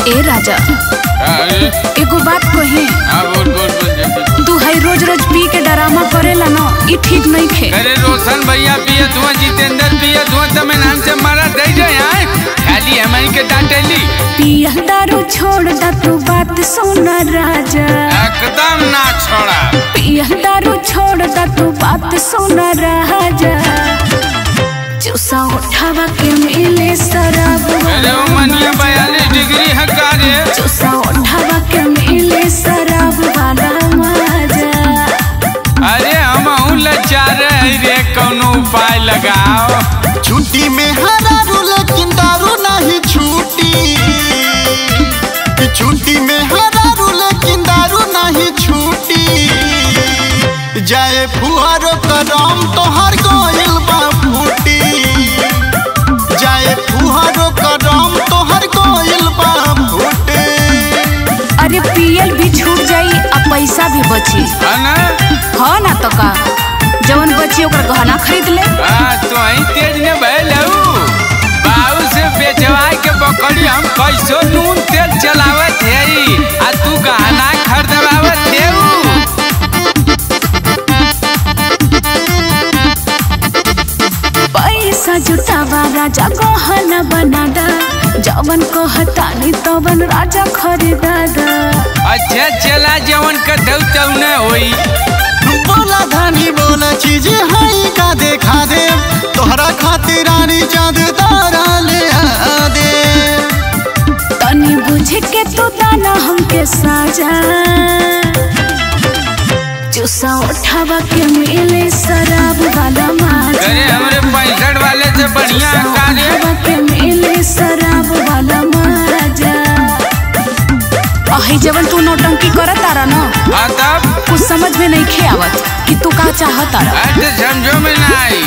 ए राजा अरे एगो बात कही हाँ बोल बोल बोल जल्दी। तू है रोज रोज पी के डरामा करेला ना ई ठीक नहीं खे अरे रोशन भैया पिए धुआं जितेंद्र पिए धुआं तमे नाम से मारा दे जाए आए खाली हमारी के डांटेली पिया दारू छोड़ दा तू बात सुन राजा एकदम ना छोड़ा पिया दारू छोड़ दा तू बात सुन राजा चूसा उठावा के मिले शराब अरे वो मनिया बयालीस डिग्री है कारे चूसा उठावा के मिले शराब वाला मजा अरे हम अहूँ लाचार है रे कोनो उपाय लगाओ छुट्टी में हरारू लेकिन दारू नहीं छूटी छुट्टी में हरारू लेकिन दारू नहीं छूटी जाए फुहारो करम तोहर गोइल बा फूटी जाए फुहारो करम तोहर गोइल बा फूटी अरे पियल भी छूट जाई आ पैसा भी बची है ना हाँ ना तो का जवन बची ओकर गहना खरीद ले हाँ तो ही तेज ने भैलू बाबू से बेचवा के बकरी हम कैसो नून तेल चलावत है आ तू गहना खरीदवावत है पैसा जुटावा राजा गहना बना दा जवन कहतानी तवन राजा खरीदा दा अच्छा चला जवन कटौ तौ न होई बोला धानी बोला चीज है का देखा दे तोहरा खातिर रानी चांद तारा ले आ दे तनी बुझ के तू दाना हमके साजा चूसा उठावा के मिले शराब वाला माजा अरे हमरे पैंसठ वाले से बढ़िया चूसा कार्य उठावा के मिले शराब वाला माजा अही जवन तू नौटंकी करत तारा ना हाँ तब कुछ समझ में नहीं खे आवत कि तू का चाहत तारा आज समझो में ना आई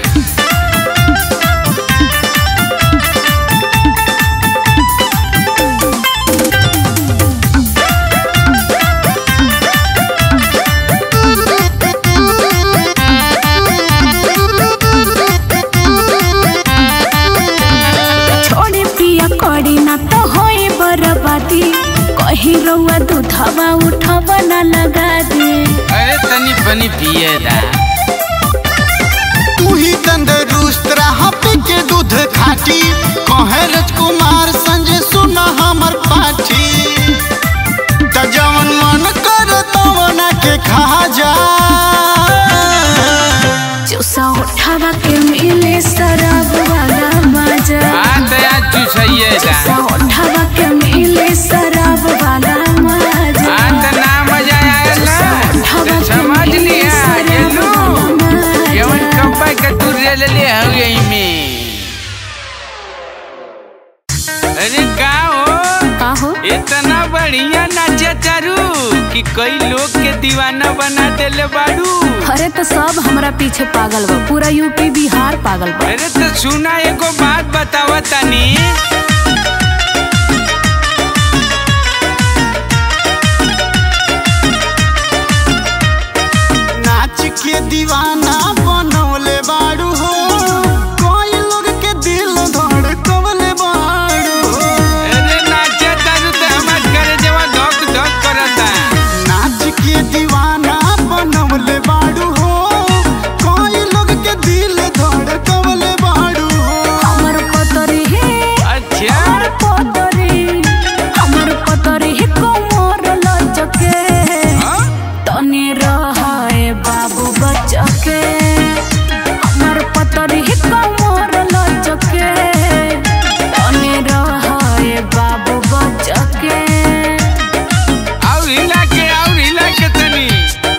छोड़ी पिया करी ना तो होई बर्बादी कहीं रउआ दूधवा उठवा ना लगा दे अरे तनी पनी पिए दा तू ही तंदरुस्त रहा पी के दूध खाटी कहे राजकुमार संजय सुना हमर पाठी त जवन मन कर तवन के खा जा चूसा उठावा के मिले शराब वाला मजा हाँ तो आज चुसैये दा चूसा उठावा के मिले शराब वाला मजा हाँ तो ना मजा आया ना तो समझ लिया ये लो जवन कब्बा का तू ले ले ले हो यही में अरे का हो का हो इतना बढ़िया नाचा चारू कि कई लोग के दीवाना बना देले बाड़ू अरे तो सब हमरा पीछे पागल बा पूरा यूपी बिहार पागल बा अरे तो सुना एगो बात बतावा तनी नाच के दीवाना बनौले बाड़ू हो कोई लोग के दिल धड़कवले बाड़ू हो अरे नाचा चारू तो हमार करे जवा धक धक करता नाच के दीवाना बनवले बाड़ू हो कोई लोग के दिल धड़कवले बाड़ू हो हमर पतरी है अच्छा हमर पतरी हमर पतरी है कोमर लचके हाँ? तनी रहाए बाबू बचके हमर पतरी है कोमर लचके तनी रहाए बाबू बचके और हिला के और हिला के तनी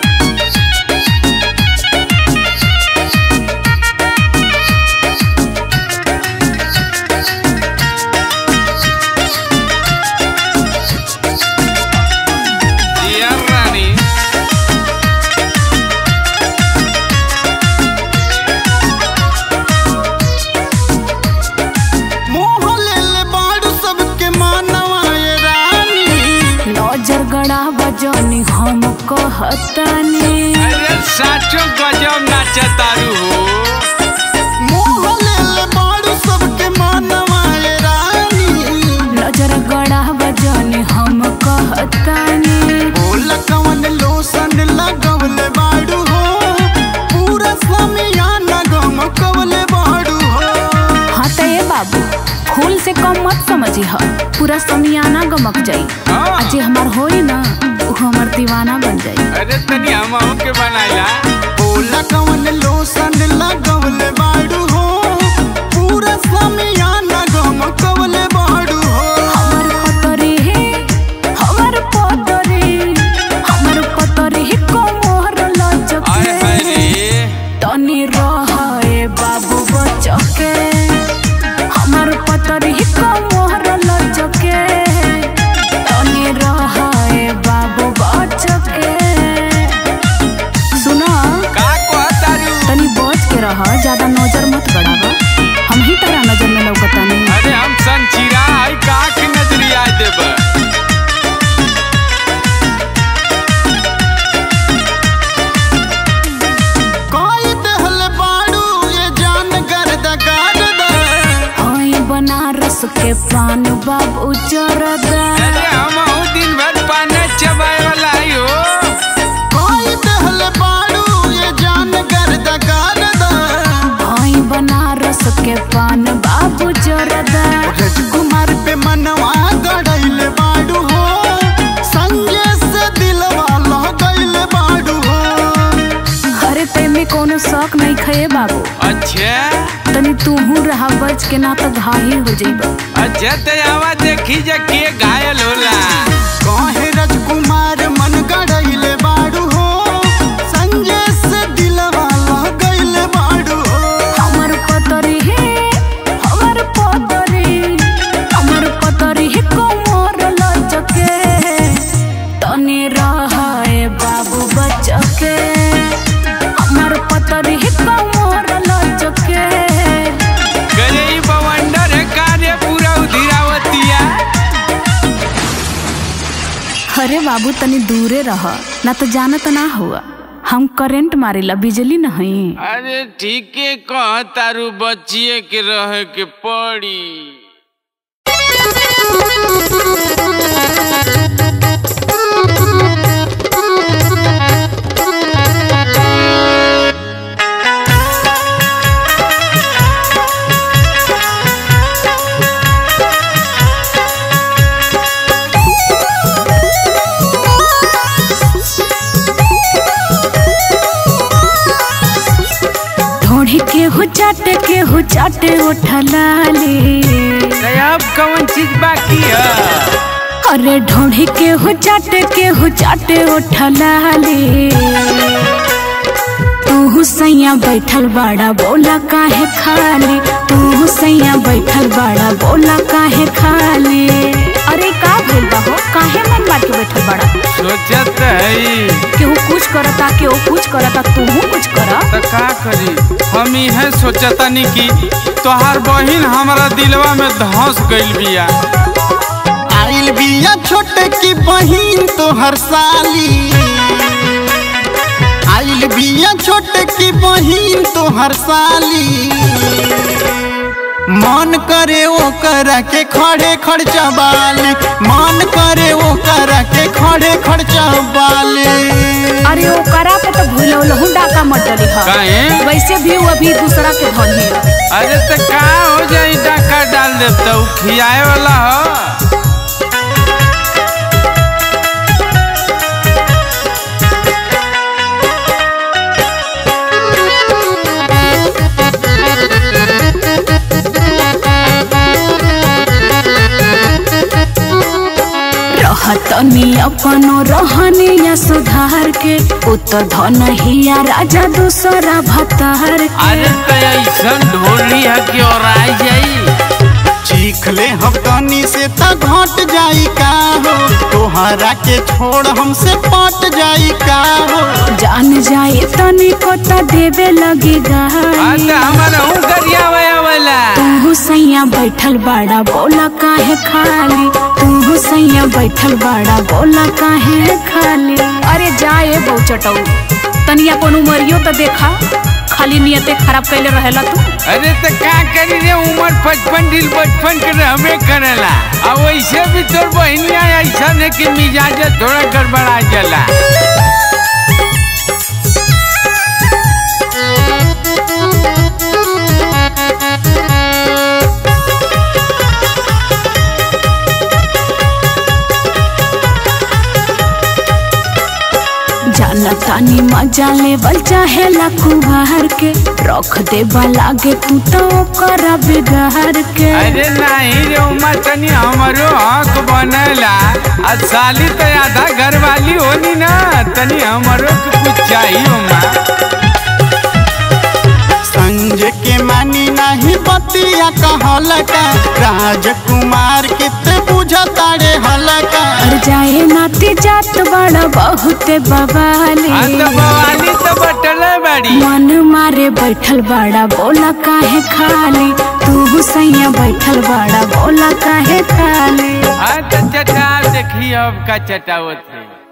दिया रानी मोह ले ले बाड़ू सबके मानवा ये रानी नजर गड़ा बजनी हम कहतानी अरे साचो गजब नाचा तारू हो मोह ले ले बाड़ू सबके मानवा ये रानी नजर गड़ा बज समझी ह पूरा समियाना गमक जाई हाँ। आ जे हमार होई ना उ हमर दीवाना बन जाई अरे तनी हमहू के बनाइला बोला कवन लोशन लगवले बाड़ू हो पूरा समियाना गमकवले बाड़ू हो हमर पतरे हे हमर पतरे हमर पतरे हे कोमर आय लचके हाय रे तनी रहे बाबू बचके हमर पतरे हे कोमर लचके तनी रहे बाबू बचके सुना का कहतारू तनी बच के रह ज्यादा नजर मत बढ़ावा हम ही तारा नजर में लौकतानी अरे हम संचिरा है का के नजरिया देब कोई दहले बाड़ू ये जान गर्द गर्द हई बनारस के पान बाबू चरदा अरे हमहू दिन भर पाने चबाए वाला ही हो कोई दहले बाड़ू ये जान गर्द गर्द हई बनारस के पान बाबू चरदा राजकुमार पे मनवा गड़ैले बाड़ू हो संजय से दिलवा लगैले बाड़ू हो हरे पे में कोनो शौक नहीं खये बाबू अच्छा तनी तूहू रहा बच के ना तो घाही हो जइबा अच्छा तो आवा देखी जा के घायल होला कहे राजकुमार मन गड़ैले बाड़ू हो संजय से दिलवा लगैले बाड़ू हो हमर पतरी हे हमर पतरी हमर पतरी हे कोमर लचके तनी रहे बाबू बचके हमर पतरी हे कोमर लचके गरे ई बवंडर है कार्य पूरा उधिरावतिया अरे बाबू तनी दूरे रह ना तो जानत ना हुआ हम करंट मारेला बिजली नहीं अरे ठीके कह तारू बचिए के रहे के पड़ी ढोढ़ी के हो चाटे के हो चाटे उठलाले अब कौन चीज बाकी है अरे ढोढ़ी के हो चाटे के हो चाटे उठलाले तू सैया बैठल बाड़ा बोला काहे खाली तू सैया बैठल बाड़ा बोला काहे खाली अरे का भइल बा हो काहे मन मार के बैठल बाड़ा सोचत है केहू कुछ करता केहू कुछ करता तू कुछ कर तो का करी हम इहे सोचतानी कि तोहार बहिन हमारा दिलवा में धंस गइल बिया आइल बिया छोटे की बहिन तो हर साली आइल बिया छोटे की बहिन तो हर साली मन करे वो करा के खड़े खर्चा बाली मन करे वो करा के खड़े खर्चा बाली अरे ओ करा पे तो भूलो लहू डाका मत डली हा काहे वैसे भी वो अभी दूसरा के धन है अरे तो का हो जाई डाका डाल देब तो उ खियाए वाला हो रहतनी अपनो रहनिया सुधार के उ तो धन हिया राजा दूसरा भतार के अरे तो ऐसन ढोली है कि और आई जाई चीख ले हम तनी से त घट जाई का हो तोहरा के छोड़ हमसे पट जाई का हो जान जाए तनी को तो देवे लगी आज गाई हमारा हूँ गरिया वया वाला तू सैया बैठल बाड़ा बोला काहे खाली तू सैया बैठल बाड़ा बोला काहे खाली अरे जाए बहु चटऊ तनिया अपन उमरियो तो देखा खाली नियते खराब कैले रहेला तू अरे तो का करी रे उम्र पचपन दिल बचपन के रहबे करेला अब वैसे भी तोर बहनिया ऐसा है कि मिजाज थोड़ा गड़बड़ा जाला तानी मजा लेवल चाहे कुबार के रख दे लागे तू तो ओकरा बिगाड़ के अरे नहीं रे उमा तनी हमरो हक बनला आ साली तो आधा घर वाली होनी ना तनी हमरो के कुछ चाहिए उमा संजय के मानी नहीं बतिया कहलका राजकुमार के ते बुझतारे हलका और जाए नाती जात बड़ा बहुते बवाली आ तो बवाली तो बटल बड़ी मन मारे बैठल बड़ा बोला काहे खाली तू सैया बैठल बड़ा बोला काहे खाली हाँ तो चटा देखी अब का चटावत है